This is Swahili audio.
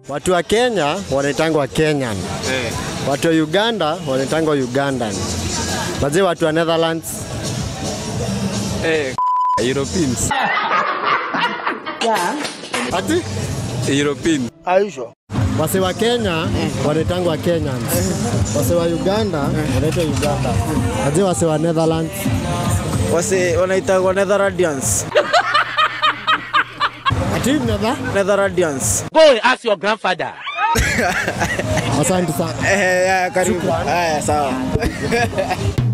Watu wa Kenya wanaitangwa Kenyan. Eh. Watu wa Uganda wanaitangwa Ugandan. Wazee watu wa Netherlands Eh. Europeans. ati European. wase wa Kenya wanaitangwa Kenyans. Wase wa Uganda wanaitwa Uganda. Wazee wase wa Netherlands Wase wanaitagwa Netherlandians. ati nether. Netherlandians. Go and ask your grandfather. Asante sana. Eh, ya, karibu. Haya, sawa.